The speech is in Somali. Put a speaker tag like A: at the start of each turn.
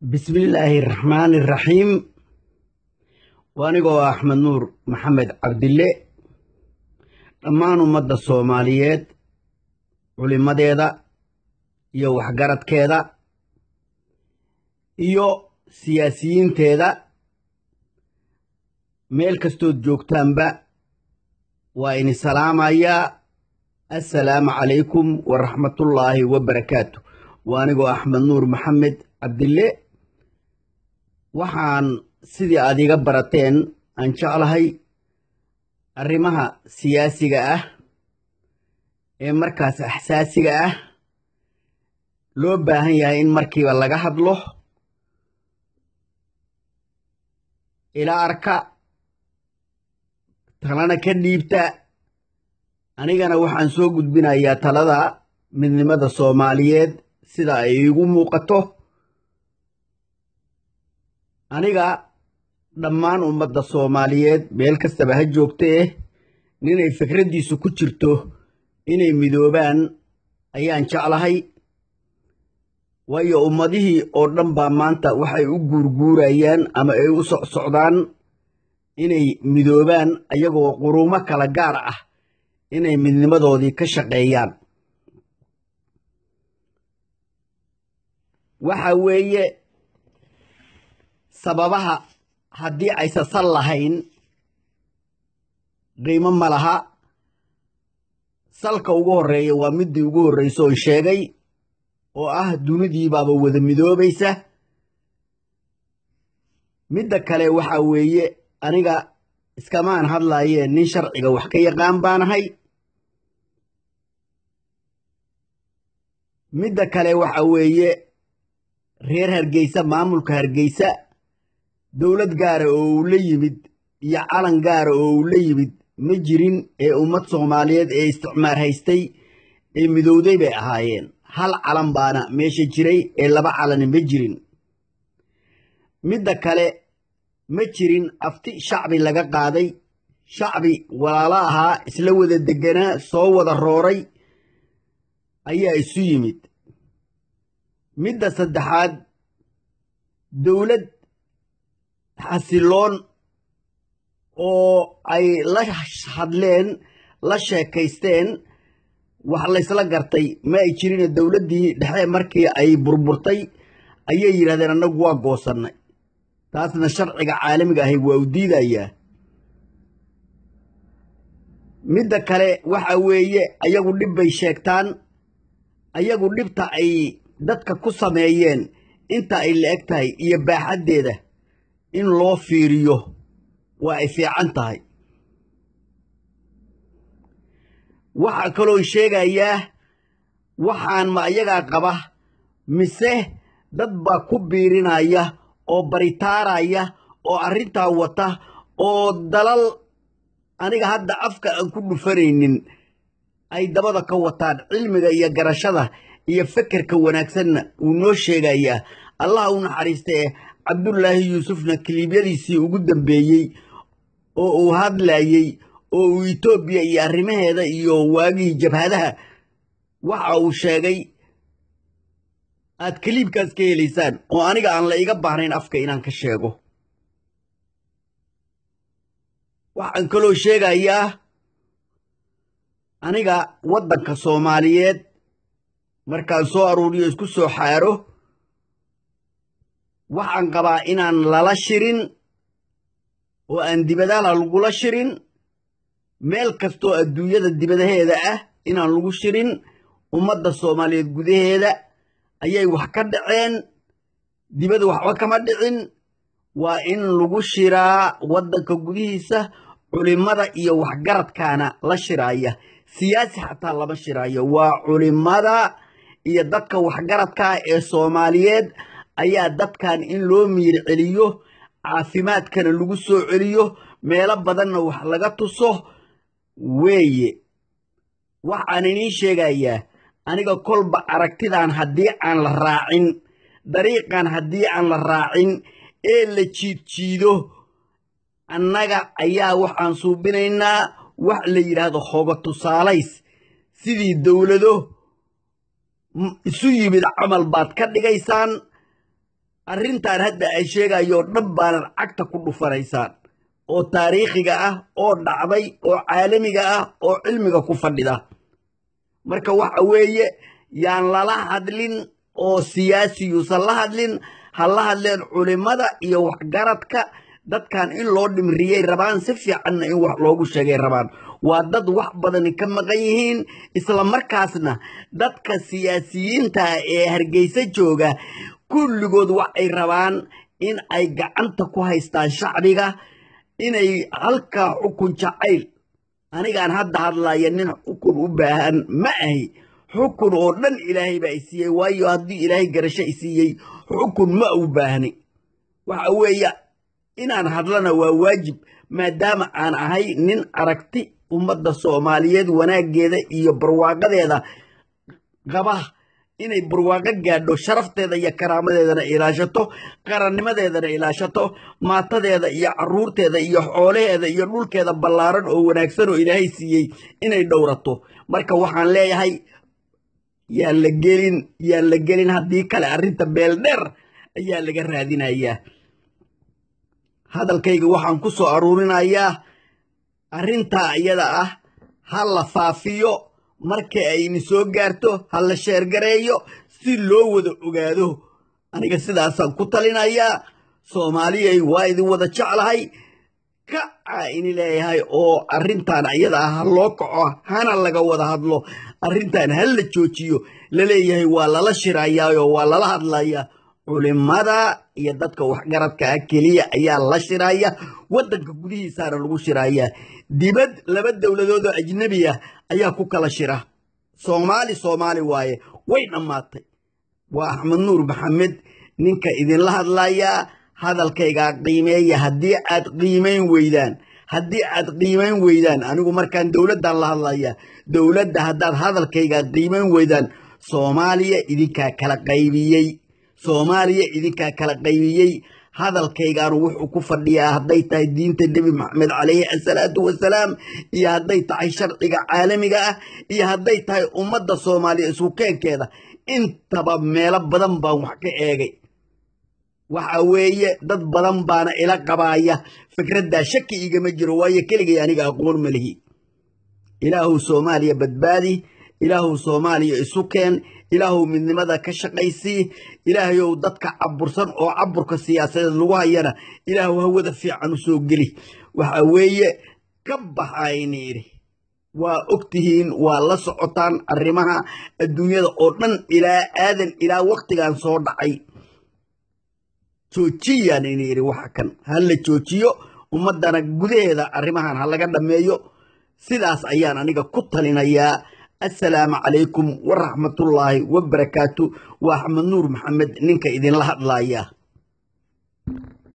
A: bismillaahi raxmaani raxiim waa anigoo axmed nuur maxamed cabdille dhammaan ummadda soomaaliyeed culimadeeda iyo waxgaradkeeda iyo siyaasiyiinteeda meel kastood joogtaanba waa ini salaamayaa assalaamu calaykum waraxmatullaahi wabarakaatu waa anigoo axmed nuur maxamed cabdille waxaan sidii aad iga barateen aan jeclahay arrimaha siyaasiga ah ee markaas axsaasiga ah loo baahan yahay in markiiba laga hadlo ila arka talana ka dhiibta anigana waxaan soo gudbinayaa talada midnimada soomaaliyeed sida ay iigu muuqato aniga dhammaan ummadda soomaaliyeed meel kastaba ha joogtee ninay fikraddiisu ku jirto inay midoobaan ayaan jeclahay waayo ummadihii oo dhan baa maanta waxay u guurguurayaan ama ay u socsocdaan inay midoobaan ayagoo quruumo kala gaar ah inay midnimadoodii ka shaqeeyaan waxa weeye sababaha haddii aysa sal lahayn qiimo ma laha salka ugu horreeya waa middii ugu horraysa oon sheegay oo ah dunidiibaaba wada midoobaysa midda kale waxa weeye aniga iskamaan hadlaayee nin sharciga wax ka yaqaan baanahay midda kale waxa weeye reer hargeysa maamulka hargeysa dowlad gaara oo uu la yimid iyo calan gaara oo uu la yimid ma jirin ee ummad soomaaliyeed ee isticmaar haystay ee midowday bay ahaayeen hal calan baana meesha jiray ee laba calani ma jirin midda kale ma jirin afti shacbi laga qaaday shacbi walaalo ahaa isla wada degganaa soo wada rooray ayaa isu yimid midda saddexaad dowlad xasiloon oo ay la hadleen la sheekaysteen wax laysla gartay ma ay jirine dowladdii dhexe markii ay burburtay ayay yidhahdeen annagu waa goosannay taasna sharciga caalamiga ahi waa u diidayaa midda kale waxa weeye ayagu dhib bay sheegtaan ayagu dhibta ay dadka ku sameeyeen inta ay la eg tahay iyo baaxaddeeda in loo fiiriyo waa ay fiican tahay waxaa kaloon sheegayaa waxaan ma ayagaa qaba mise dad baa ku biirinaya oo baritaaraya oo arrintaa wata oo dalal aniga hadda afka aan ku dhufanaynin ay dabada ka wataan cilmiga iyo garashada iyo fekerka wanaagsanna wuu noo sheegayaa allah u naxariistee cabdullaahi yuusufna kiliibyadiisii ugu dambeeyey oo uu hadlayey oo uu etoobiya iyo arrimaheeda iyo waagihii jabhadaha waxa uu sheegay aad kaliibkaas ka helaysaan oo aniga aan la iga baahnayn afka inaan ka sheego waxaan kaloo sheegayaa aniga waddanka soomaaliyeed markaan soo aruuriyo isku soo xaaro waxaan qabaa inaan lala shirin oo aan dibadaha lagula shirin meel kastoo adduunyada dibadaheeda ah inaan lagu shirin ummadda soomaaliyeed gudaheeda ayay wax ka dhaceen dibada waxba kama dhicin waa in lagu shiraa waddanka gudihiisa culimmada iyo waxgaradkaana la shiraaya siyaasi xataa lama shiraayo waa culimmada iyo dadka waxgaradkaa ee soomaaliyeed ayaa dadkan in loo miir celiyo caafimaadkana lagu soo celiyo meelo badanna wax laga tuso weeye waxaan inii sheegayaa aniga kolba aragtidan haddii aan la raacin dariiqan haddii aan la raacin ee la jiidjiido annaga ayaa waxaan suubinaynaa wax la yidhaahdo hoga tusaalays sidii dowlado isu yimid camal baad ka dhigaysaan arrintan hadda ay sheegayoo dhan baanan cagta ku dhufanaysaan oo taariikhiga ah oo dhacday oo caalamiga ah oo cilmiga ku fadhida marka waxa weeye yaan lala hadlin oo siyaasiyuusan la hadlin ha la hadleen culimmada iyo waxgaradka dadkan in loo dhimriyey rabaan si fiicanna in wax loogu sheegay rabaan waa dad wax badani ka maqan yihiin isla markaasna dadka siyaasiyiinta ee hargeysa jooga kulligood waxay rabaan in ay gacanta ku haystaan shacbiga inay halkaa xukun jacayl anigaan hadda hadlaya nin xukun u baahan ma ahi xukun oo dhan ilaahay baa i siiyey waayo haddii ilaahay garasho i siiyey xukun ma u baahni waxa weeye inaan hadlana waa waajib maadaama aan ahay nin aragti ummadda soomaaliyeed wanaaggeeda iyo barwaaqadeeda qaba inay barwaaqo gaadho sharafteeda iyo karaamadeedana ilaashato qarannimadeedana ilaashato maatadeeda iyo caruurteeda iyo xoolaheeda iyo dhulkeeda ballaaran oo wanaagsan oo ilaahay siiyey inay dhowrato marka waxaan leeyahay yaan la gelin yaan la gelin haddii kale arrinta beeldheer ayaa laga raadinayaa hadalkayga waxaan ku soo aruurinayaa arrintaa iyada ah ha la faafiyo marka ayni soo gaarto ha la sheergareeyo si loo wada ogaado aniga sidaasaan ku talinayaa soomaaliyay waa idin wada jeclahay kacaa ini leeyahay oo arrintan iyada ah ha loo kaco hana laga wada hadlo arrintan ha la joojiyo laleeyahay waa lala shirayaayoo waa lala hadlayaa culimada iyo dadka waxgaradka ah keliya ayaa la shiraya waddanka gudihiisaana lagu shirayaa dibad laba dowladood oo ajnebi ah ayaa ku kala shira soomaali soomaali waaye way dhammaatay waa axmed nuur maxamed ninka idinla hadlayaa hadalkaygaa qiimeeya haddii aad qiimayn weydaan haddii aad qiimayn weydaan anigu markaan dowladdan la hadlaya dowladda haddaad hadalkaygaa qiimayn weydaan soomaaliya idinkaa kala qaybiyey soomaaliya idinkaa kala qaybiyey hadalkaygaanu wuxuu ku fadhiyaa hadday tahay diinta nebi maxamed calayhi asalaatu wasalaam iyo hadday tahay sharciga caalamiga ah iyo hadday tahay ummadda soomaaliya isku keenkeeda intaba meelo badan baan wax ka eegay waxa weeye dad badan baana ila qabaaya fikraddaa shaki igama jiro waayo keligay aniga aqoon ma lihi ilaahu soomaaliya badbaadi ilaahu soomaaliya isu keen ilaahu midnimada ka shaqaysii ilaahayow dadka cabursan oo caburka siyaasadeed lagu hayana ilaahu hawada fiican u soo geli waxa weeye ka baxayni idhi waa ogtihiin waa la socotaan arrimaha adduunyada oo dhan ilaa aadan ilaa waktigan soo dhacay joojiyaan ini idhi waxa kan ha la joojiyo ummaddana gudaheeda arrimahan ha laga dhammeeyo sidaas ayaan aniga ku talinayaa assalaamu calaykum waraxmatullaahi wabarakaatu waa axmed nuur maxamed ninka idinla hadlaaya